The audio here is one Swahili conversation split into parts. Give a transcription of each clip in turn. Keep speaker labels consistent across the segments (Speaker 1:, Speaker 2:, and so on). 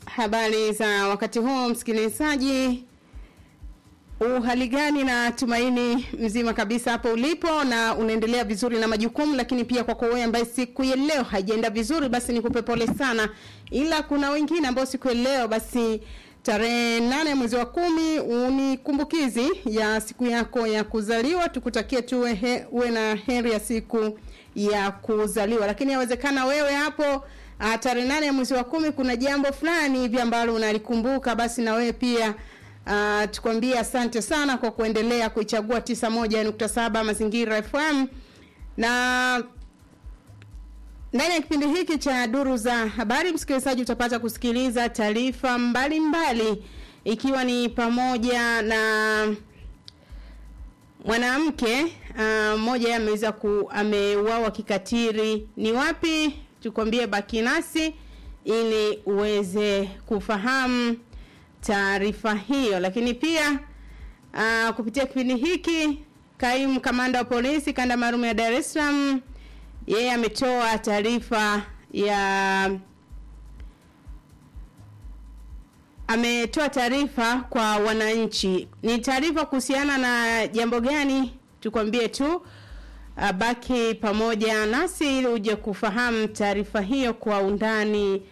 Speaker 1: Habari za wakati huu msikilizaji, uhali gani? Na tumaini mzima kabisa hapo ulipo na unaendelea vizuri na majukumu, lakini pia kwako wewe ambaye siku ya leo haijaenda vizuri, basi nikupe pole sana, ila kuna wengine ambao siku ya leo basi tarehe nane mwezi wa kumi ni kumbukizi ya siku yako ya kuzaliwa. Tukutakie tu uwe, uwe na heri ya siku ya kuzaliwa, lakini yawezekana wewe hapo Uh, tarehe nane ya mwezi wa kumi kuna jambo fulani hivi ambalo unalikumbuka, basi na wewe pia uh, tukwambie asante sana kwa kuendelea kuichagua tisa moja nukta saba Mazingira FM na ndani ya kipindi hiki cha duru za habari, msikilizaji, utapata kusikiliza taarifa mbalimbali, ikiwa ni pamoja na mwanamke mmoja uh, ameweza ku ameuawa kikatiri. Ni wapi? tukwambie baki nasi ili uweze kufahamu taarifa hiyo, lakini pia uh, kupitia kipindi hiki kaimu kamanda wa polisi kanda maalum ya Dar es Salaam yeye ametoa taarifa ya ametoa taarifa kwa wananchi. Ni taarifa kuhusiana na jambo gani? Tukwambie tu baki pamoja nasi ili uje kufahamu taarifa hiyo kwa undani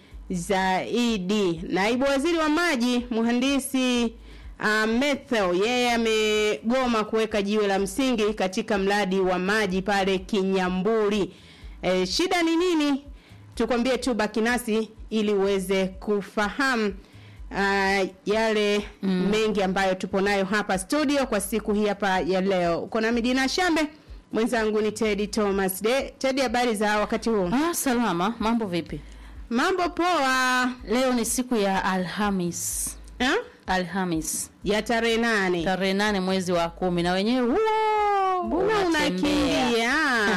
Speaker 1: zaidi. Naibu waziri wa maji mhandisi uh, Methel yeye amegoma kuweka jiwe la msingi katika mradi wa maji pale Kinyamburi. E, shida ni nini? Tukwambie tu baki nasi ili uweze kufahamu uh, yale mm, mengi ambayo tupo nayo hapa studio kwa siku hii hapa ya leo. Uko na Midina Shambe mwenzangu ni Teddy Thomas. De, Teddy, habari za wakati huu?
Speaker 2: Ah, salama. Mambo vipi?
Speaker 1: Mambo poa.
Speaker 2: Leo ni siku ya Alhamis.
Speaker 1: Ha?
Speaker 2: Alhamis
Speaker 1: Ya tarehe nane.
Speaker 2: tarehe nane mwezi wa kumi na wenyewe huo
Speaker 1: Mbona
Speaker 2: unatembea.
Speaker 1: unakimbia?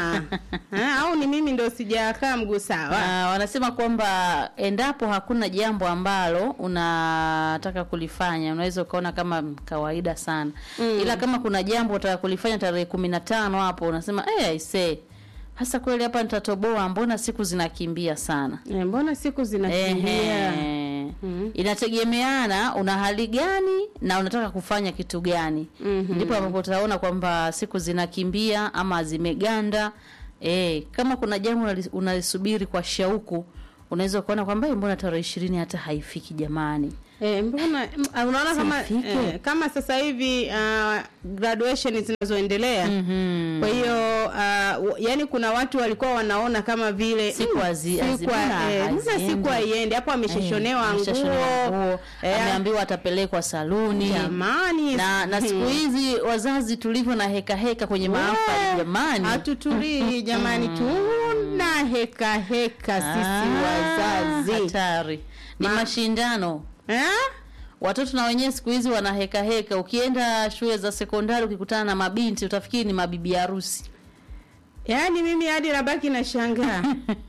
Speaker 1: Ha, au ni mimi ndo sijakaa mguu sawa?
Speaker 2: Ah, wanasema kwamba endapo hakuna jambo ambalo unataka kulifanya unaweza ukaona kama kawaida sana
Speaker 1: Mm.
Speaker 2: ila kama kuna jambo unataka kulifanya tarehe kumi na tano hapo unasema eh, aisee hasa kweli hapa nitatoboa, mbona siku zinakimbia sana.
Speaker 1: Eh, mbona siku zinakimbia?
Speaker 2: Ehe.
Speaker 1: Mhm.
Speaker 2: Inategemeana una hali gani na unataka kufanya kitu gani.
Speaker 1: Mhm.
Speaker 2: Ndipo ambapo utaona kwamba siku zinakimbia ama zimeganda. Eh, kama kuna jambo unali- unalisubiri kwa shauku, unaweza kuona kwamba "Eh, mbona tarehe ishirini hata haifiki jamani.
Speaker 1: Eh, mbona m- ah, unaona kama
Speaker 2: Sifike.
Speaker 1: eh, kama sasa hivi uh, graduation zinazoendelea
Speaker 2: Mhm.
Speaker 1: kwa hiyo uh, yani kuna watu walikuwa wanaona kama vile
Speaker 2: Siku
Speaker 1: mm,
Speaker 2: hazi-
Speaker 1: siku
Speaker 2: hazi-
Speaker 1: ha-
Speaker 2: mbona
Speaker 1: eh, mbona
Speaker 2: haziendi?
Speaker 1: siku haiendi hapo ameshashonewa
Speaker 2: Eh,
Speaker 1: nguo
Speaker 2: ameshashonewa nguo,
Speaker 1: eh,
Speaker 2: ameambiwa atapelekwa saluni.
Speaker 1: jamani
Speaker 2: na na siku hizi wazazi tulivyo na heka heka kwenye mahafali jamani,
Speaker 1: hatutulii jamani tuna heka heka sisi
Speaker 2: Ah,
Speaker 1: wazazi
Speaker 2: hatari ni
Speaker 1: Ma-
Speaker 2: mashindano.
Speaker 1: eh?
Speaker 2: Watoto na wenyewe siku hizi wana heka heka. Ukienda shule za sekondari ukikutana na mabinti utafikiri ni mabibi harusi.
Speaker 1: yaani mimi hadi nabaki na shangaa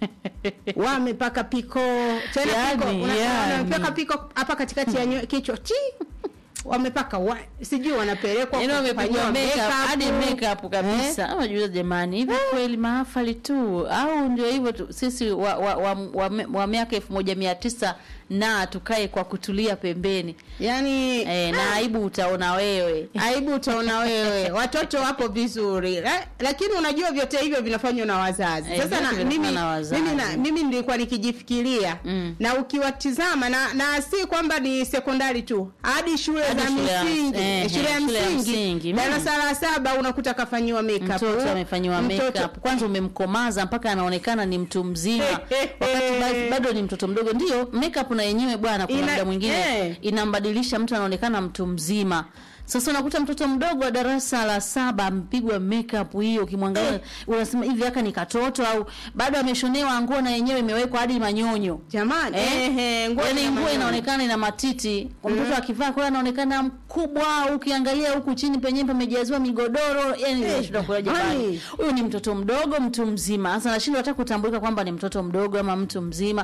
Speaker 1: wamepaka piko tena
Speaker 2: Yani,
Speaker 1: piko una-
Speaker 2: yani.
Speaker 1: wamepaka piko hapa katikati ya nywe- kichwa ti wamepaka wa, sijui wanapelekwa
Speaker 2: Yaani wamepigwa
Speaker 1: kufanyiwa
Speaker 2: makeup
Speaker 1: makeup.
Speaker 2: hadi makeup kabisa. Eh? Unajua jamani, hivi kweli mahafali tu au ndio hivyo tu? Sisi wa wa, wa, wa, wa miaka elfu moja mia tisa na tukae kwa kutulia pembeni
Speaker 1: yaani
Speaker 2: eh, na aibu utaona wewe.
Speaker 1: aibu utaona wewe watoto wapo vizuri La, lakini unajua vyote hivyo vinafanywa na wazazi
Speaker 2: Eh,
Speaker 1: sasa na,
Speaker 2: vyote
Speaker 1: mimi,
Speaker 2: vinafanywa na wazazi.
Speaker 1: mimi, na, mimi nilikuwa nikijifikiria
Speaker 2: Mm.
Speaker 1: na ukiwatizama na, na si kwamba ni sekondari tu hadi shule
Speaker 2: Hadi
Speaker 1: za
Speaker 2: shule ya-
Speaker 1: msingi
Speaker 2: eh,
Speaker 1: eh, shule ya
Speaker 2: shule ya
Speaker 1: msingi
Speaker 2: msingi, mm.
Speaker 1: darasa la saba unakuta kafanyiwa makeup
Speaker 2: Mtoto amefanyiwa
Speaker 1: Mtoto-
Speaker 2: makeup, kwanza umemkomaza mpaka anaonekana ni mtu mzima, wakati ba- bado ni mtoto mdogo. Ndio makeup na yenyewe bwana, kuna
Speaker 1: Ina-
Speaker 2: muda mwingine
Speaker 1: eh.
Speaker 2: inambadilisha mtu, anaonekana mtu mzima. Sasa unakuta mtoto mdogo wa darasa la saba amepigwa makeup hiyo, ukimwangalia unasema hivi haka ni katoto au bado ameshonewa nguo na yenyewe imewekwa hadi manyonyo.
Speaker 1: jamani
Speaker 2: Eh,
Speaker 1: ehe, nguo
Speaker 2: yaani
Speaker 1: ina
Speaker 2: nguo
Speaker 1: maana.
Speaker 2: inaonekana ina matiti kwa mtoto akivaa kwa anaonekana mkubwa, ukiangalia huku chini penyewe pamejaziwa migodoro, yani
Speaker 1: Eh,
Speaker 2: unashindwa kuelewa jamani,
Speaker 1: jamani.
Speaker 2: huyu ni mtoto mdogo, mtu mzima. Sasa nashindwa hata kutambulika kwamba ni mtoto mdogo ama mtu mzima.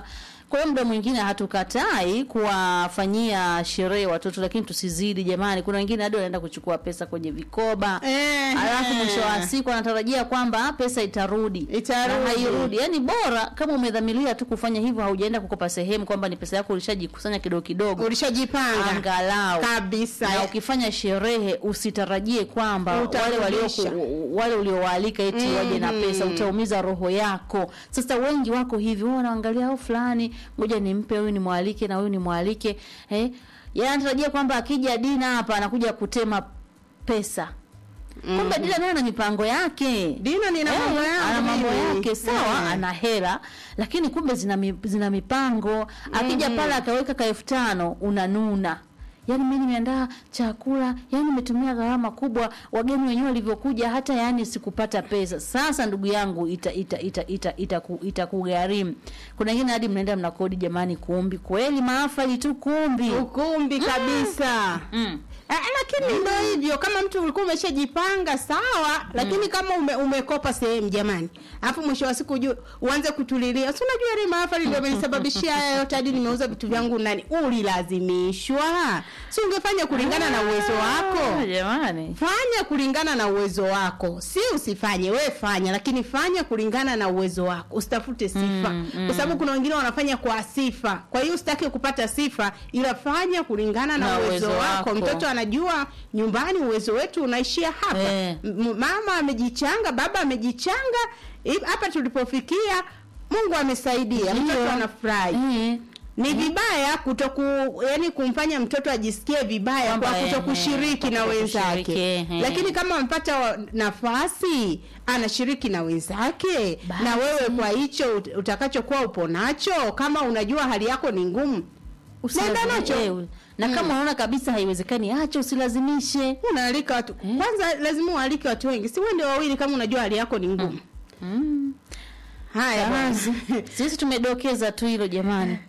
Speaker 2: Kwa hiyo muda mwingine hatukatai kuwafanyia sherehe watoto, lakini tusizidi jamani. Kuna wengine hadi wanaenda kuchukua pesa kwenye vikoba
Speaker 1: Eh,
Speaker 2: alafu
Speaker 1: eh.
Speaker 2: mwisho wa siku anatarajia kwamba pesa itarudi,
Speaker 1: Itarudi.
Speaker 2: na hairudi. Yani bora kama umedhamiria tu kufanya hivyo, haujaenda kukopa sehemu kwamba ni pesa yako ulishajikusanya kidogo kidogo,
Speaker 1: ulishajipanga
Speaker 2: angalau
Speaker 1: kabisa
Speaker 2: na ukifanya sherehe usitarajie kwamba wale
Speaker 1: Utarudisha.
Speaker 2: walio wale uliowaalika eti waje na pesa, utaumiza roho yako. Sasa wengi wako hivi, wao wanaangalia au fulani, ngoja nimpe huyu nimwalike na huyu nimwalike, eh, yeye anatarajia kwamba akija Dina hapa anakuja kutema pesa. Kumbe Dina naye ana mipango yake.
Speaker 1: Dina nina
Speaker 2: Eh,
Speaker 1: mambo yangu
Speaker 2: ana mambo
Speaker 1: mimi.
Speaker 2: yake sawa,
Speaker 1: Eh.
Speaker 2: ana hela lakini kumbe zina, mi, zina mipango. Akija pale akaweka ka elfu tano unanuna Yaani mimi nimeandaa chakula, yaani nimetumia gharama kubwa, wageni wenyewe walivyokuja, hata yaani sikupata pesa. Sasa ndugu yangu, ita ita ita ita itaku- itakugharimu. Kuna wengine hadi mnaenda mnakodi, jamani, kumbi kweli, maafali tu kumbi.
Speaker 1: ukumbi kabisa
Speaker 2: Mm.
Speaker 1: Eh, lakini ndo hivyo kama mtu ulikuwa umeshajipanga sawa lakini kama ume, umekopa sehemu jamani alafu mwisho wa siku ujue uanze kutulilia si unajua ile mahafali ndio amenisababishia haya yote hadi nimeuza vitu vyangu ndani ulilazimishwa si ungefanya kulingana na uwezo wako
Speaker 2: Ah, Jamani.
Speaker 1: fanya kulingana na uwezo wako si usifanye we fanya lakini fanya kulingana na uwezo wako usitafute sifa
Speaker 2: Mm, mm.
Speaker 1: kwa sababu kuna wengine wanafanya kwa sifa kwa hiyo usitaki kupata sifa ila fanya kulingana na,
Speaker 2: Na
Speaker 1: uwezo,
Speaker 2: uwezo
Speaker 1: wako.
Speaker 2: wako.
Speaker 1: mtoto anajua nyumbani uwezo wetu unaishia hapa
Speaker 2: Eh.
Speaker 1: M- mama amejichanga baba amejichanga Hi- hapa tulipofikia mungu amesaidia mtoto
Speaker 2: Ndio.
Speaker 1: anafurahi
Speaker 2: Eh.
Speaker 1: ni vibaya kutoku yani kumfanya mtoto ajisikie vibaya
Speaker 2: Kwamba,
Speaker 1: kwa
Speaker 2: eh,
Speaker 1: kutokushiriki
Speaker 2: eh,
Speaker 1: na
Speaker 2: kutokushiriki,
Speaker 1: wenzake
Speaker 2: eh.
Speaker 1: lakini kama amepata wa- nafasi anashiriki na wenzake
Speaker 2: Basi.
Speaker 1: na wewe kwa hicho ut- utakachokuwa upo nacho kama unajua hali yako ni ngumu usienda
Speaker 2: Usilazimi-
Speaker 1: nacho
Speaker 2: eh, na kama unaona kabisa haiwezekani, acha, usilazimishe.
Speaker 1: unaalika watu kwanza lazima ualike watu wengi si wende wawili kama unajua hali yako ni ngumu
Speaker 2: Mm.
Speaker 1: haya bwana.
Speaker 2: Kazi. Sisi tumedokeza tu hilo jamani.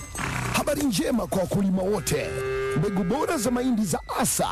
Speaker 3: Habari njema kwa wakulima wote. Mbegu bora za mahindi za Asa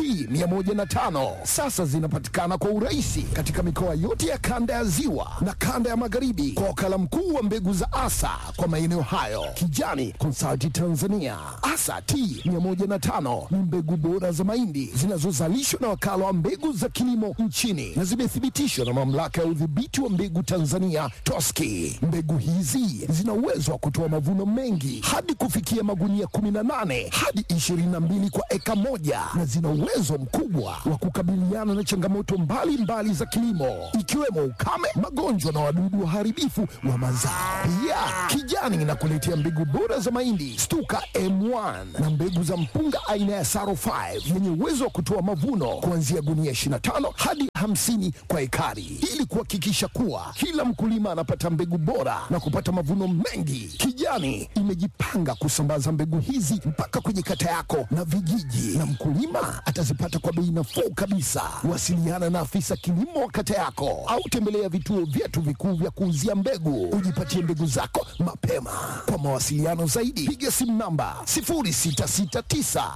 Speaker 3: T105 sasa zinapatikana kwa urahisi katika mikoa yote ya kanda ya Ziwa na kanda ya Magharibi kwa wakala mkuu wa mbegu za Asa kwa maeneo hayo, Kijani Consulting Tanzania. Asa T105 ni mbegu bora za mahindi zinazozalishwa na wakala wa mbegu za kilimo nchini na zimethibitishwa na mamlaka ya udhibiti wa mbegu Tanzania TOSCI. Mbegu hizi zina uwezo wa kutoa mavuno mengi hadi kufikia magunia 18 hadi 22 kwa eka moja na zina uwezo mkubwa wa kukabiliana na changamoto mbalimbali mbali za kilimo ikiwemo ukame, magonjwa na wadudu waharibifu wa mazao. Pia Kijani inakuletea mbegu bora za mahindi Stuka M1 na mbegu za mpunga aina ya Saro 5 yenye uwezo wa kutoa mavuno kuanzia gunia 25 hadi 50 kwa ekari ili kuhakikisha kuwa kila mkulima anapata mbegu bora na kupata mavuno mengi. Kijani imejipanga kusambaza mbegu hizi mpaka kwenye kata yako na vijiji, na mkulima atazipata kwa bei nafuu kabisa. Wasiliana na afisa kilimo wa kata yako au tembelea vituo vyetu vikuu vya kuuzia mbegu, ujipatie mbegu zako mapema. Kwa mawasiliano zaidi, piga simu namba 0669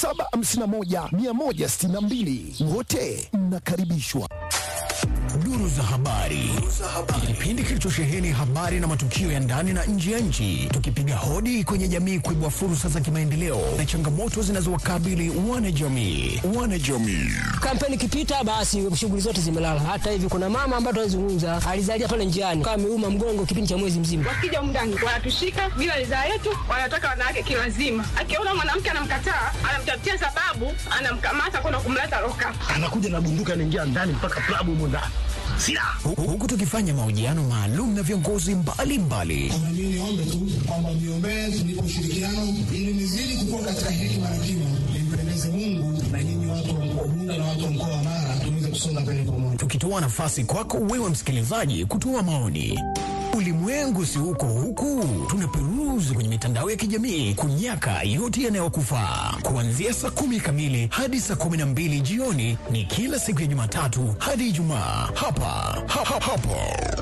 Speaker 3: 751 162. Wote mnakaribishwa.
Speaker 4: Duru za habari, kipindi kilichosheheni habari na matukio ya ndani na nje ya nchi, tukipiga hodi kwenye jamii kuibua fursa za kimaendeleo na changamoto zinazowakabili wanajamii. Wanajamii
Speaker 5: kampeni ikipita basi shughuli zote zimelala. Hata hivi kuna mama ambaye tunazungumza alizalia pale njiani kama ameuma mgongo kipindi cha mwezi mzima.
Speaker 6: wakija mndani wanatushika bila ridhaa yetu, wanataka wanawake kilazima. Akiona mwanamke anamkataa, anamtafutia sababu, anamkamata kwenda kumleta loka.
Speaker 7: anakuja na bunduki anaingia ndani mpaka klabu humo ndani silaha
Speaker 4: Hu- huku tukifanya mahojiano maalum na viongozi mbalimbali
Speaker 8: Mimi niombe tu kwamba mniombee tunipe ushirikiano ili nizidi kukua katika hekima na kima, nimpendeze Mungu na nyinyi watu wa mkoa Bunda na watu wa mkoa wa Mara tuweze kusonga mbele pamoja.
Speaker 4: tukitoa nafasi kwako wewe msikilizaji kutoa maoni. Ulimwengu si huko huku, tunaperuzi kwenye mitandao ya kijamii kunyaka yote yanayokufaa. Kuanzia saa kumi kamili hadi saa kumi na mbili jioni ni kila siku ya Jumatatu hadi Ijumaa hapa ha, ha, hapo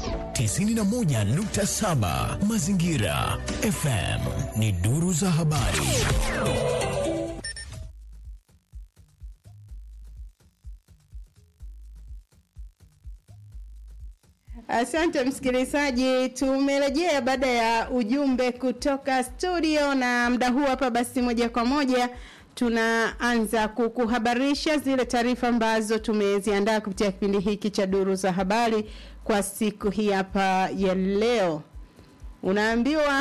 Speaker 4: 91.7 Mazingira FM ni duru za habari.
Speaker 1: Asante msikilizaji, tumerejea baada ya ujumbe kutoka studio, na muda huu hapa basi, moja kwa moja tunaanza kukuhabarisha zile taarifa ambazo tumeziandaa kupitia kipindi hiki cha Duru za Habari kwa siku hii hapa ya leo. Unaambiwa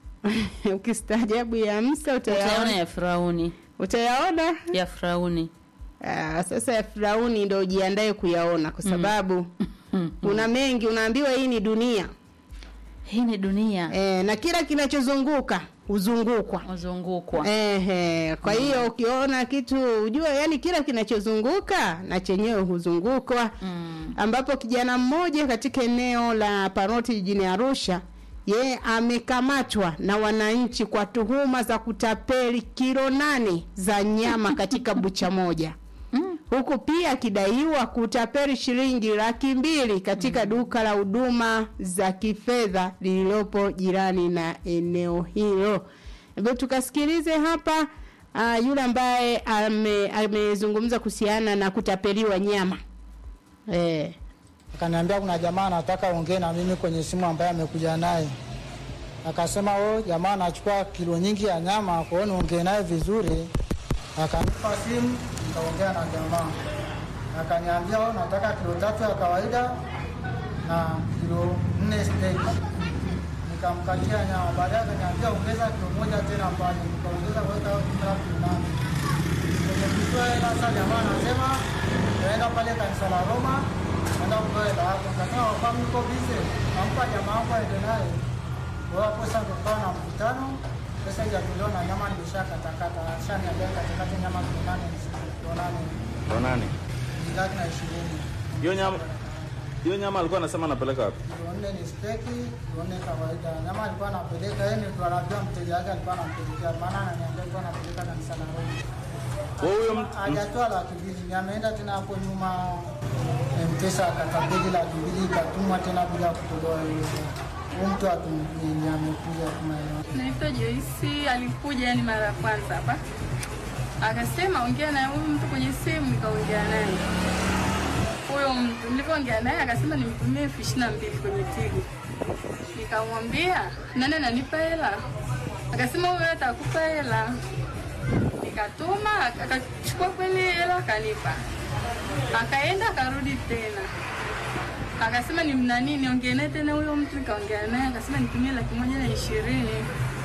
Speaker 1: ukistaajabu ya Musa
Speaker 2: utayaona
Speaker 1: utayaona,
Speaker 2: ya Firauni
Speaker 1: utayaona
Speaker 2: ya Firauni
Speaker 1: Aa, sasa ya Firauni ndo ujiandae kuyaona kwa sababu kuna mengi. Unaambiwa hii ni dunia
Speaker 2: hii ni dunia
Speaker 1: e, na kila kinachozunguka huzungukwa
Speaker 2: wazungukwa
Speaker 1: Ehe, kwa hiyo ukiona kitu ujue, yani kila kinachozunguka na chenyewe huzungukwa
Speaker 2: mm.
Speaker 1: ambapo kijana mmoja katika eneo la Paroti jijini Arusha yeye amekamatwa na wananchi kwa tuhuma za kutapeli kilo nane za nyama katika bucha moja
Speaker 2: Mm.
Speaker 1: huku pia akidaiwa kutapeli shilingi laki mbili katika duka la huduma za kifedha lililopo jirani na eneo hilo. Hebu tukasikilize hapa uh, yule ambaye ame- amezungumza kuhusiana na kutapeliwa nyama eh.
Speaker 9: akaniambia kuna jamaa anataka ongee na mimi kwenye simu ambaye amekuja naye. Akasema o, jamaa anachukua kilo nyingi ya nyama, kwa hiyo niongee naye vizuri. Akanipa simu, nikaongea na jamaa, akaniambia o, nataka kilo tatu ya kawaida na kilo nne steak. Nikamkatia nyama, baadaye akaniambia ongeza kilo moja tena pale, nikaongeza kuweka kilo kilo nane kwenye kutoa hela. Sasa jamaa anasema naenda pale kanisa la Roma, naenda kutoa hela hapo. Nikasema wapa mko bize, nampa jamaa wangu aende naye. Kwa hiyo hapo sasa tukawa na mkutano, pesa ijatolewa na nyama nimeshakatakata, ashaniambia katakata nyama kilo nane kilo nane
Speaker 10: Kwa nani?
Speaker 9: laki na ishirini
Speaker 10: Hiyo nyama hiyo nyama alikuwa anasema anapeleka wapi?
Speaker 9: kilo nne ni steki, kilo nne kawaida. Nyama alikuwa anapeleka yeye, ndio anajua mteja wake alikuwa anampelekea, maana ananiambia alikuwa anapeleka kanisa la Roma.
Speaker 10: Kwa huyo mtu
Speaker 9: hajatoa laki mbili, ni ameenda tena hapo nyuma mpesa akatabidi laki mbili ikatumwa tena bila kutolewa hiyo. Huyu mtu atumini amekuja kumaeneo
Speaker 6: Naitwa Joyce, alikuja yani mara ya kwanza hapa, akasema ongea na huyu mtu kwenye simu, nikaongea naye. Huyo mtu nilivyoongea naye akasema nimtumie elfu ishirini na mbili kwenye Tigo. Nikamwambia nani ananipa hela? Akasema huyo atakupa hela. Nikatuma, ak- akachukua kweli hela akanipa, akaenda akarudi tena akasema ni mnani niongee naye tena huyo mtu nikaongea naye akasema nitumie laki moja na ishirini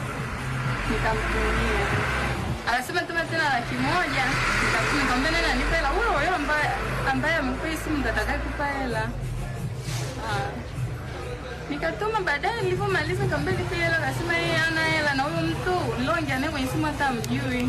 Speaker 6: nikamtumia akasema tuma tena laki moja nikamtumia nikamwambia nani anipa hela huyo huyo ambaye ambaye amekupa hii simu ndo atakayekupa hela Ah. nikatuma baadaye nilivyomaliza nikamwambia nipe hela akasema yeye hana hela na huyo mtu nilioongea naye kwenye simu hata amjui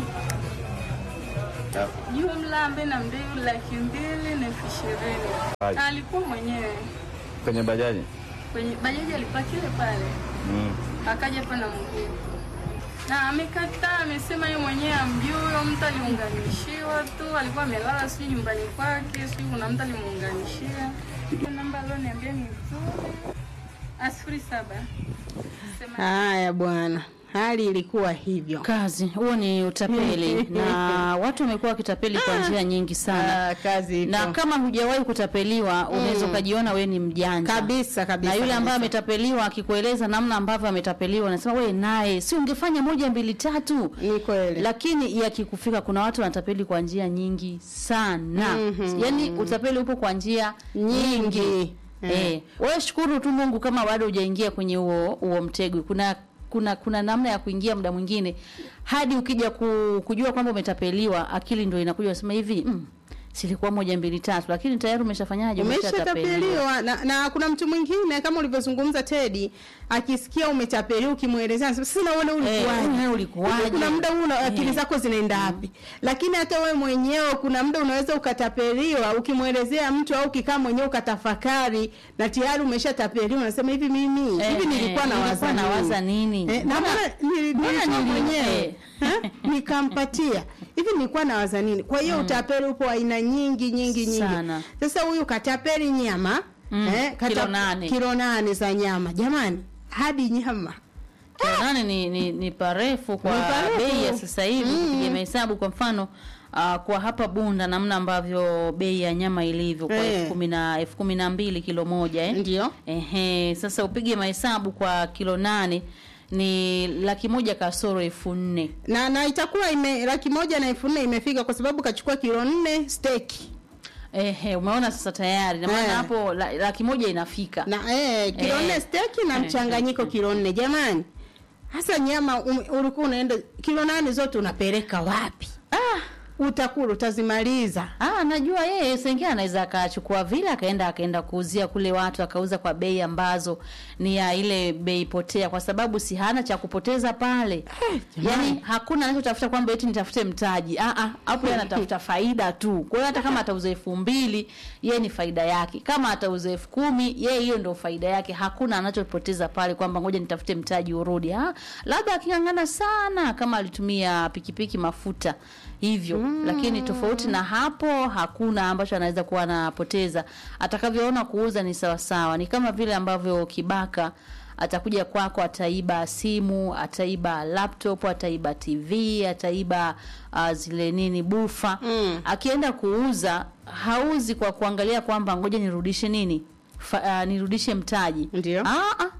Speaker 6: jumla ambaye namdai laki mbili na elfu ishirini
Speaker 10: Ai.
Speaker 6: Na alikuwa mwenyewe
Speaker 10: kwenye bajaji.
Speaker 6: kwenye bajaji alipakile pale
Speaker 10: Mm.
Speaker 6: akaja hapa na mguu na amekataa, amesema yeye mwenyewe amjui huyo mtu aliunganishiwa tu, alikuwa amelala sijui nyumbani kwake, sijui kuna mtu alimuunganishia. Hiyo namba alioniambia ni nzuri, Ah, sifuri saba sema
Speaker 1: Haya bwana, hali ilikuwa hivyo.
Speaker 2: kazi huo ni utapeli na watu wamekuwa wakitapeli kwa njia nyingi sana
Speaker 1: Ah, kazi
Speaker 2: na
Speaker 1: iko.
Speaker 2: kama hujawahi kutapeliwa unaweza ukajiona we ni mjanja
Speaker 1: kabisa kabisa.
Speaker 2: na yule ambaye
Speaker 1: kabisa.
Speaker 2: ametapeliwa akikueleza namna ambavyo ametapeliwa unasema we naye si ungefanya moja mbili tatu
Speaker 1: ni kweli.
Speaker 2: lakini yakikufika kuna watu wanatapeli kwa njia nyingi sana
Speaker 1: Mhm.
Speaker 2: yaani utapeli upo kwa njia
Speaker 1: Nyingi.
Speaker 2: nyingi eh, wewe shukuru tu Mungu kama bado hujaingia kwenye huo huo mtego kuna kuna kuna namna ya kuingia muda mwingine hadi ukija ku, kujua kwamba umetapeliwa akili ndio inakuja unasema hivi mm, silikuwa moja mbili tatu lakini tayari umeshafanyaje
Speaker 1: umeshatapeliwa na, na kuna mtu mwingine kama ulivyozungumza Teddy akisikia umetapeliwa ukimwelezea anasema sasa naona
Speaker 2: Eh,
Speaker 1: ulikuwaje
Speaker 2: wewe ulikuwaje?
Speaker 1: kuna muda huu una- akili
Speaker 2: Eh.
Speaker 1: zako zinaenda wapi lakini hata wewe mwenyewe kuna muda unaweza ukatapeliwa ukimwelezea mtu au ukikaa mwenyewe ukatafakari na tayari umeshatapeliwa unasema hivi mimi
Speaker 2: Eh,
Speaker 1: hivi
Speaker 2: eh,
Speaker 1: nilikuwa na
Speaker 2: nilikuwa
Speaker 1: waza
Speaker 2: nawaza nini?
Speaker 1: eh, na
Speaker 2: Mbona-
Speaker 1: mbona nili-
Speaker 2: mbona
Speaker 1: nilikuwa
Speaker 2: nili-
Speaker 1: mwenyewe
Speaker 2: eh.
Speaker 1: Eh, nikampatia hivi nilikuwa nawaza nini kwa hiyo utapeli upo aina nyingi nyingi nyingi
Speaker 2: Sana.
Speaker 1: sasa huyu katapeli nyama
Speaker 2: Mm,
Speaker 1: eh, kata-
Speaker 2: kilo nane.
Speaker 1: kilo nane za nyama jamani hadi nyama
Speaker 2: kilo nane ni, ni, ni parefu kwa
Speaker 1: Ni parefu.
Speaker 2: bei ya sasa hivi
Speaker 1: Mm.
Speaker 2: kupiga mahesabu kwa mfano Uh, kwa hapa Bunda namna ambavyo bei ya nyama ilivyo kwa
Speaker 1: Eh.
Speaker 2: elfu kumi na elfu kumi na mbili kilo moja eh?
Speaker 1: Ndio.
Speaker 2: Ehe, sasa upige mahesabu kwa kilo nane ni laki moja kasoro elfu nne
Speaker 1: na na itakuwa ime laki moja na elfu nne imefika kwa sababu kachukua kilo nne steki
Speaker 2: Ehe, umeona sasa tayari na maana
Speaker 1: Eh.
Speaker 2: hapo la, laki moja inafika
Speaker 1: na eh, kilo
Speaker 2: Eh.
Speaker 1: nne steki na
Speaker 2: Eh.
Speaker 1: mchanganyiko kilo nne jamani hasa nyama um, ulikuwa unaenda kilo nane zote unapeleka wapi
Speaker 2: ah,
Speaker 1: utakula utazimaliza
Speaker 2: Ah, najua yeye sengine anaweza akachukua vile akaenda akaenda kuuzia kule watu akauza kwa bei ambazo ni ya ile bei potea, kwa sababu si hana cha kupoteza pale. yani hakuna anachotafuta kwamba eti nitafute mtaji. Ah ah, hapo yeye anatafuta faida tu. Kwa hiyo hata kama atauza elfu mbili yeye ni faida yake, kama atauza elfu kumi yeye hiyo ndio faida yake. Hakuna anachopoteza pale kwamba ngoja nitafute mtaji urudi. Ah, labda aking'ang'ana sana kama alitumia pikipiki mafuta hivyo mm. Lakini tofauti na hapo hakuna ambacho anaweza kuwa anapoteza. Atakavyoona kuuza ni sawa sawa, ni kama vile ambavyo kibaka atakuja kwako, ataiba simu, ataiba laptop, ataiba TV, ataiba uh, zile nini bufa
Speaker 1: Mm.
Speaker 2: akienda kuuza hauzi kwa kuangalia kwamba ngoja nirudishe nini Fa, uh, nirudishe mtaji
Speaker 1: Ndio.
Speaker 2: ah, ah.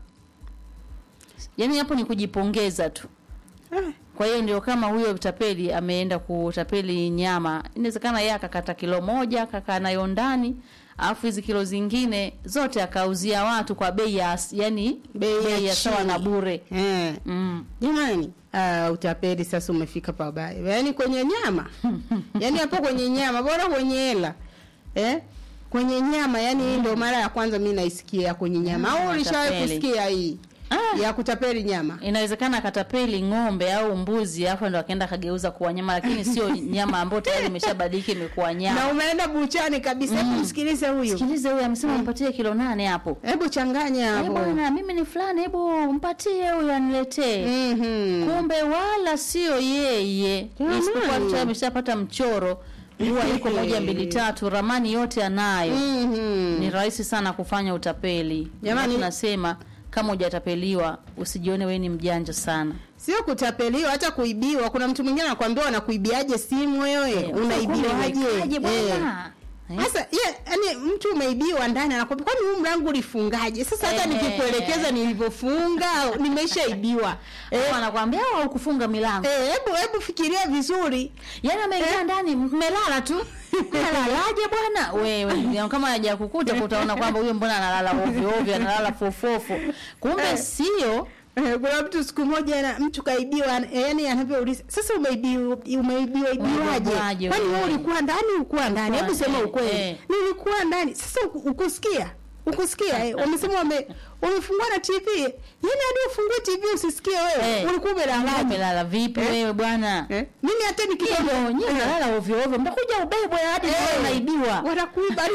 Speaker 2: Yani hapo ni kujipongeza tu. Kwa hiyo ndio kama huyo utapeli ameenda kutapeli nyama, inawezekana yeye akakata kilo moja akakaa nayo ndani, alafu hizi kilo zingine zote akauzia watu kwa bei ya yani
Speaker 1: Bei ya
Speaker 2: ya sawa
Speaker 1: chini.
Speaker 2: na bure.
Speaker 1: eh.
Speaker 2: Mm.
Speaker 1: jamani uh, utapeli sasa umefika pabaya yaani kwenye nyama yaani hapo kwenye nyama bora kwenye hela eh? kwenye nyama yani hii ndio mara ya kwanza mi naisikia kwenye nyama
Speaker 2: Mm,
Speaker 1: au ulishawahi
Speaker 2: utapeli.
Speaker 1: kusikia hii
Speaker 2: Ah.
Speaker 1: ya kutapeli nyama
Speaker 2: Inawezekana akatapeli ng'ombe au mbuzi, alafu ndo akaenda akageuza kuwa nyama, lakini sio nyama ambayo tayari imeshabadilika imekuwa
Speaker 1: na
Speaker 2: nyama.
Speaker 1: umeenda buchani kabisa hebu msikilize huyu
Speaker 2: Sikilize huyu amesema mpatie kilo nane hapo.
Speaker 1: hebu changanya
Speaker 2: Eh,
Speaker 1: hapo
Speaker 2: bwana mimi ni fulani, hebu mpatie huyu aniletee.
Speaker 1: Mhm.
Speaker 2: kumbe wala sio yeye
Speaker 1: Jamani.
Speaker 2: isipokuwa tu ameshapata mchoro huwa iko moja mbili tatu ramani yote anayo
Speaker 1: Mhm.
Speaker 2: ni rahisi sana kufanya utapeli
Speaker 1: Jamani.
Speaker 2: tunasema kama hujatapeliwa usijione wewe ni mjanja sana
Speaker 1: sio kutapeliwa hata kuibiwa kuna mtu mwingine anakuambia wanakuibiaje simu wewe unaibiwaje
Speaker 2: Kumbe
Speaker 1: Eh.
Speaker 2: bwana Eh.
Speaker 1: Sasa ye, yani mtu umeibiwa ndani anakwambia kwani huu mlango ulifungaje? Sasa hata
Speaker 2: Eh.
Speaker 1: nikikuelekeza nilivyofunga nimeshaibiwa.
Speaker 2: Eh,
Speaker 1: Eh,
Speaker 2: wanakuambia au kufunga milango
Speaker 1: eh, hebu hebu fikiria vizuri.
Speaker 2: yaani ameingia ndani mmelala tu analalaje bwana wewe ya kama haja kukuta utaona kwamba huyo mbona analala ovyo ovyo analala fofofo kumbe
Speaker 1: Eh.
Speaker 2: sio
Speaker 1: Eh, kuna mtu siku moja na mtu kaibiwa eh, yani anavyouliza sasa umeibiwa umeibiwa ibiwaje?
Speaker 2: Umeibiwaje
Speaker 1: Kwani wewe
Speaker 2: wewe?
Speaker 1: ulikuwa ndani ulikuwa ndani? Hebu sema
Speaker 2: eh,
Speaker 1: ukweli.
Speaker 2: eh.
Speaker 1: Nilikuwa ndani. Sasa uku- ukusikia? Ukusikia eh? Wamesema wame wamefungua na TV. Yaani hadi ufungue TV usisikie wewe.
Speaker 2: Eh.
Speaker 1: Ulikuwa umelala.
Speaker 2: umelala vipi
Speaker 1: Eh.
Speaker 2: wewe bwana
Speaker 1: Eh? Mimi hata nikitoka
Speaker 2: hivyo nyinyi mnalala ovyo ovyo mtakuja ubebwe hadi
Speaker 1: Eh.
Speaker 2: hey. unaibiwa
Speaker 1: wanakuiba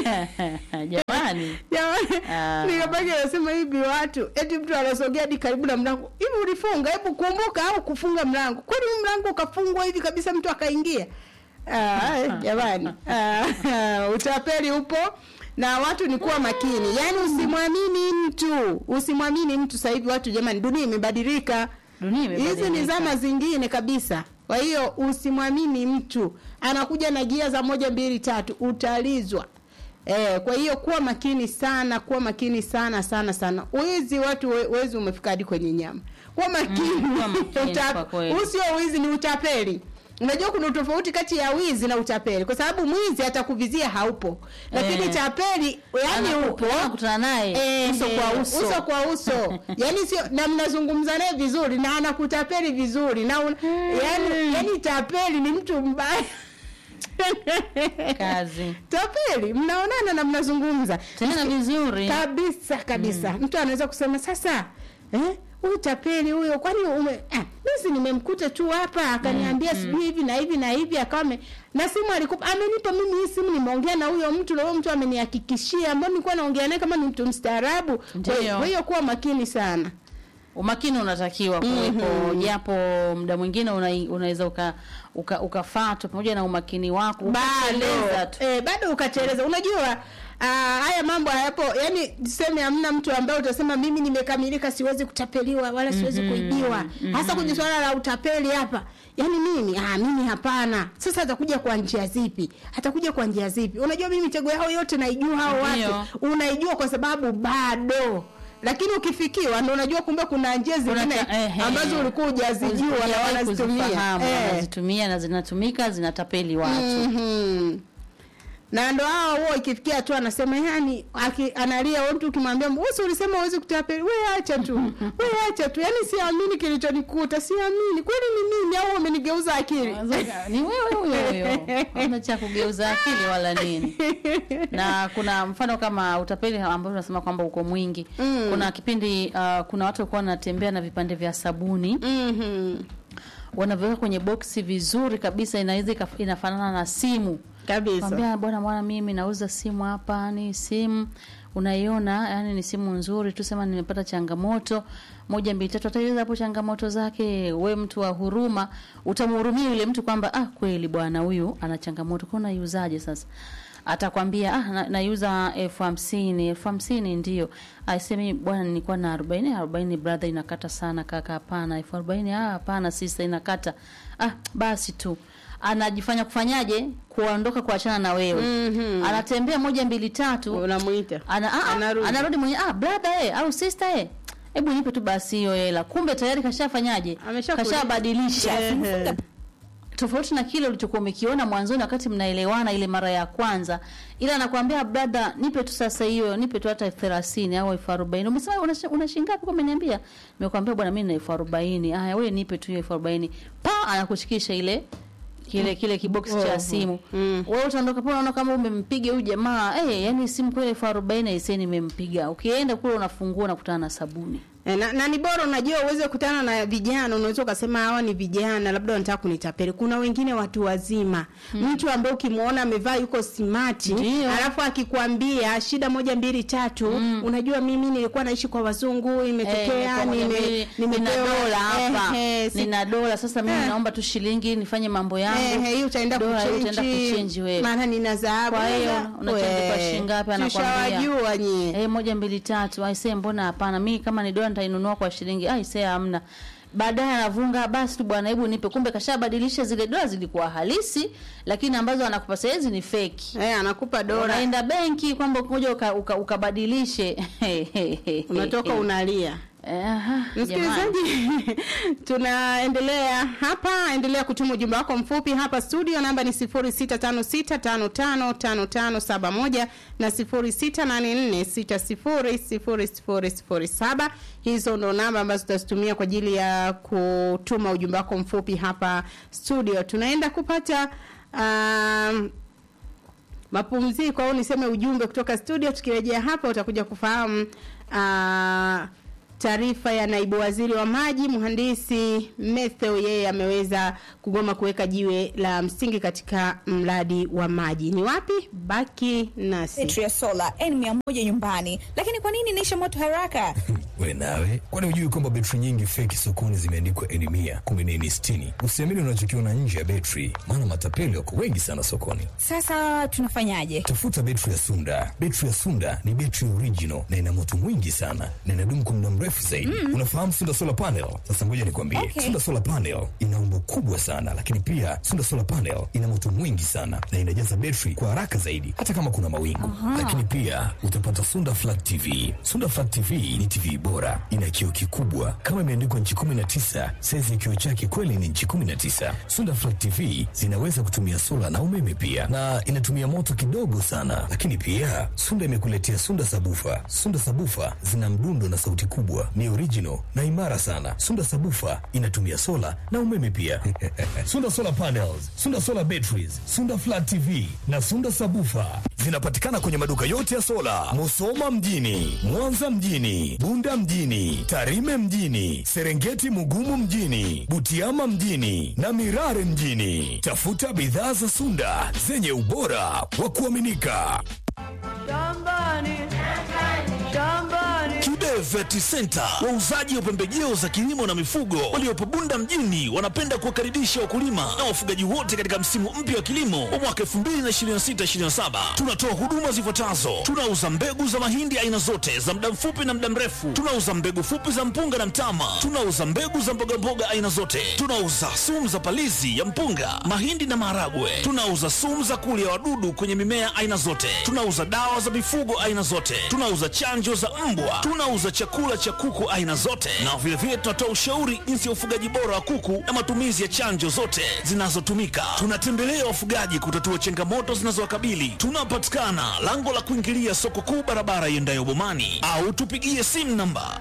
Speaker 2: jamani
Speaker 1: Jamani,
Speaker 2: Ah.
Speaker 1: nikabaki nasema hivi watu eti mtu anasogea hadi karibu na mlango hivi ulifunga hebu kumbuka au kufunga mlango kwani huu mlango ukafungwa hivi kabisa mtu akaingia Ah, eh, jamani Ah, utapeli upo na watu ni kuwa makini yaani usimwamini mtu usimwamini mtu sasa hivi watu jamani dunia imebadilika
Speaker 2: Dunia imebadilika.
Speaker 1: hizi ni zama zingine kabisa kwa hiyo usimwamini mtu anakuja na gia za moja mbili tatu utalizwa Eh, kwa hiyo kuwa makini sana, kuwa makini sana sana sana. Wizi watu we- wezi umefika hadi kwenye nyama. Kuwa makini.
Speaker 2: Mm, kuwa makini
Speaker 1: Uta-
Speaker 2: kwa kweli.
Speaker 1: huu sio wizi ni utapeli. Unajua kuna utofauti kati ya wizi na utapeli kwa sababu mwizi atakuvizia haupo. Lakini
Speaker 2: Eh.
Speaker 1: tapeli yani
Speaker 2: Anaku-
Speaker 1: upo.
Speaker 2: anakutana naye
Speaker 1: Eh,
Speaker 2: uso kwa uso.
Speaker 1: uso kwa uso yani sio na mnazungumza naye vizuri na anakutapeli vizuri na un, yani, yani tapeli ni mtu mbaya
Speaker 2: kazi
Speaker 1: tapeli mnaonana na mnazungumza
Speaker 2: tena vizuri
Speaker 1: kabisa kabisa mtu anaweza kusema sasa eh huyu tapeli huyo kwani ume ah, mimi nimemkuta tu hapa akaniambia sijui hivi na hivi na hivi akawa ame- na simu alikupa amenipa mimi hii simu nimeongea na huyo mtu na huyo mtu amenihakikishia ambao nilikuwa naongea naye kama ni mtu mstaarabu Kwa-
Speaker 2: Ndiyo.
Speaker 1: kwa hiyo kuwa makini sana
Speaker 2: umakini unatakiwa kuwepo japo muda mwingine una- unaweza uka, uka, ukafatwa pamoja na umakini wako ukateleza
Speaker 1: bado
Speaker 2: tu
Speaker 1: eh, bado ukateleza unajua Uh, haya mambo hayapo yani tuseme hamna mtu ambaye utasema mimi nimekamilika siwezi kutapeliwa wala siwezi kuibiwa hasa kwenye swala la utapeli hapa yani mimi ah, mimi hapana sasa atakuja kwa njia zipi atakuja kwa njia zipi unajua mimi mitego yao yote naijua hao
Speaker 2: Ndio.
Speaker 1: watu unaijua kwa sababu bado lakini ukifikiwa ndo unajua kumbe kuna njia zingine
Speaker 2: Unata- ehe.
Speaker 1: ambazo ulikuwa hujazijua na
Speaker 2: Hujawahi
Speaker 1: wanazitumia
Speaker 2: kuzifahamu,
Speaker 1: Eh.
Speaker 2: wanazitumia na zinatumika zinatapeli watu
Speaker 1: Mhm. na ndo hao huo ikifikia tu anasema yani aki, analia wewe mtu ukimwambia usi ulisema uwezi kutapeli we acha tu we acha tu yani siamini kilichonikuta siamini kweli ni mimi au umenigeuza akili
Speaker 2: ni wewe huyo huyo hamna cha kugeuza akili wala nini na kuna mfano kama utapeli ambao unasema kwamba uko mwingi
Speaker 1: Mm.
Speaker 2: kuna kipindi uh, kuna watu walikuwa wanatembea na vipande vya sabuni
Speaker 1: Mhm.
Speaker 2: wanaviweka kwenye boksi vizuri kabisa inaweza ika- inafanana na simu
Speaker 1: kabisa
Speaker 2: Kwambia bwana bwana mimi nauza simu hapa ni simu unaiona yani ni simu nzuri tu sema nimepata changamoto moja mbili tatu ataiweza hapo changamoto zake we mtu wa huruma utamhurumia yule mtu kwamba ah kweli bwana huyu ana changamoto kwa naiuzaje sasa atakwambia ah na- naiuza elfu hamsini elfu hamsini ndio aisemi bwana nilikuwa na arobaini arobaini brother inakata sana kaka hapana elfu arobaini ah hapana sisa inakata ah basi tu anajifanya kufanyaje kuondoka kuachana na wewe
Speaker 1: Mhm.
Speaker 2: anatembea moja mbili tatu
Speaker 1: unamuita
Speaker 2: ana, ah,
Speaker 1: Anarudi.
Speaker 2: anarudi mwenye ah brother eh au sister eh hebu nipe tu basi hiyo hela kumbe tayari kashafanyaje
Speaker 1: Ameshakulipa.
Speaker 2: kashabadilisha
Speaker 1: Ehe.
Speaker 2: tofauti na kile ulichokuwa umekiona mwanzoni wakati mnaelewana ile mara ya kwanza ila anakuambia brother nipe tu sasa hiyo nipe tu hata elfu thelathini au elfu arobaini umesema una, una shilingi ngapi kwa umeniambia nimekwambia bwana mimi na elfu arobaini haya wewe nipe tu hiyo elfu arobaini pa anakushikisha ile kile kile kiboksi cha
Speaker 1: Oho.
Speaker 2: simu
Speaker 1: Mm.
Speaker 2: wewe utaondoka pale unaona kama umempiga huyu jamaa eh yani simu kweli elfu arobaini aisee nimempiga ukienda kule unafungua unakutana na sabuni
Speaker 1: E, na, na ni bora unajua uweze kukutana na vijana unaweza ukasema hawa ni vijana labda wanataka kunitapeli kuna wengine watu wazima mtu ambaye ukimwona amevaa yuko simati
Speaker 2: Ndio.
Speaker 1: alafu akikwambia shida moja mbili tatu unajua mimi nilikuwa naishi kwa wazungu imetokea
Speaker 2: Eh,
Speaker 1: nime,
Speaker 2: nime, nina
Speaker 1: nimepewa
Speaker 2: dola hapa
Speaker 1: Ehe, si-
Speaker 2: nina dola sasa mimi
Speaker 1: Eh.
Speaker 2: naomba tu shilingi nifanye mambo yangu
Speaker 1: Ehe, hii utaenda
Speaker 2: Dola hii utaenda
Speaker 1: kuchenji
Speaker 2: kuchenji wewe
Speaker 1: maana nina dhahabu
Speaker 2: kwa hiyo
Speaker 1: Sasa,
Speaker 2: unachanji kwa
Speaker 1: we,
Speaker 2: shilingi ngapi anakwambia
Speaker 1: tushawajua nyie
Speaker 2: eh moja mbili tatu aisee mbona hapana mimi kama ni dola nitainunua kwa shilingi aisee hamna baadaye anavunga basi tu bwana hebu nipe kumbe kashabadilisha zile dola zilikuwa halisi lakini ambazo anakupa saizi ni feki
Speaker 1: eh, anakupa dola
Speaker 2: unaenda benki kwamba kuja uka, uka, ukabadilishe
Speaker 1: unatoka unalia
Speaker 2: Aha, jamani.
Speaker 1: msikilizaji tunaendelea hapa endelea kutuma ujumbe wako mfupi hapa studio namba ni 0656555571 na 0684600007 hizo ndo namba ambazo tutazitumia kwa ajili ya kutuma ujumbe wako mfupi hapa studio tunaenda kupata um, mapumziko au niseme ujumbe kutoka studio tukirejea hapa utakuja kufahamu uh, taarifa ya naibu waziri wa maji mhandisi Metheo yeye ameweza kugoma kuweka jiwe la msingi katika mradi wa maji ni wapi baki nasi
Speaker 11: betri ya sola N100 nyumbani, lakini kwa nini inaisha moto haraka?
Speaker 4: we nawe kwani hujui kwamba betri nyingi feki sokoni zimeandikwa eni mia kumi na eni sitini usiamini unachokiona nje ya betri maana matapeli wako wengi sana sokoni
Speaker 11: Sasa tunafanyaje?
Speaker 4: tafuta betri ya sunda betri ya sunda ni betri original na ina moto mwingi sana na inadumu kwa muda mrefu zaidi mm. unafahamu sunda solar panel sasa ngoja nikwambie
Speaker 11: Okay.
Speaker 4: sunda solar panel ina umbo kubwa sana lakini pia sunda solar panel ina moto mwingi sana na inajaza betri kwa haraka zaidi hata kama kuna mawingu lakini pia utapata sunda flat tv sunda flat tv ni tv bora ina kioo kikubwa kama imeandikwa nchi 19 saizi ya kioo chake kweli ni nchi 19 sunda flat tv zinaweza kutumia sola na umeme pia na inatumia moto kidogo sana lakini pia sunda imekuletea sunda sabufa sunda sabufa zina mdundo na sauti kubwa ni original na imara sana sunda sabufa inatumia sola na umeme pia sunda solar panels sunda solar batteries sunda flat tv na sunda sabufa zinapatikana kwenye maduka yote ya sola musoma mjini mwanza mjini bunda mjini tarime mjini serengeti mugumu mjini butiama mjini na mirare mjini tafuta bidhaa za sunda zenye ubora wa kuaminika Kibe
Speaker 12: Vet Center, wauzaji wa pembejeo za kilimo na mifugo waliopo Bunda mjini, wanapenda kuwakaribisha wakulima na wafugaji wote katika msimu mpya wa kilimo wa mwaka 2026/2027. Tunatoa huduma zifuatazo: tunauza mbegu za mahindi aina zote za muda mfupi na muda mrefu, tunauza mbegu fupi za mpunga na mtama, tunauza mbegu za mbogamboga aina zote, tunauza sumu za palizi ya mpunga, mahindi na maharagwe, tunauza sumu za kulia wadudu kwenye mimea aina zote, tunauza dawa za mifugo aina zote, tunauza chanjo za mbwa, tunauza chakula cha kuku aina zote, na vilevile tunatoa ushauri jinsi ya ufugaji bora wa kuku na matumizi ya chanjo zote zinazotumika. Tunatembelea wafugaji kutatua changamoto zinazowakabili. Tunapatikana lango la kuingilia soko kuu, barabara iendayo Bomani, au tupigie simu namba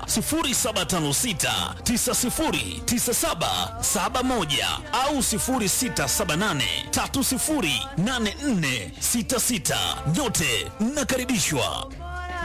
Speaker 12: 0756909771 au 0678308466. Nyote mnakaribishwa.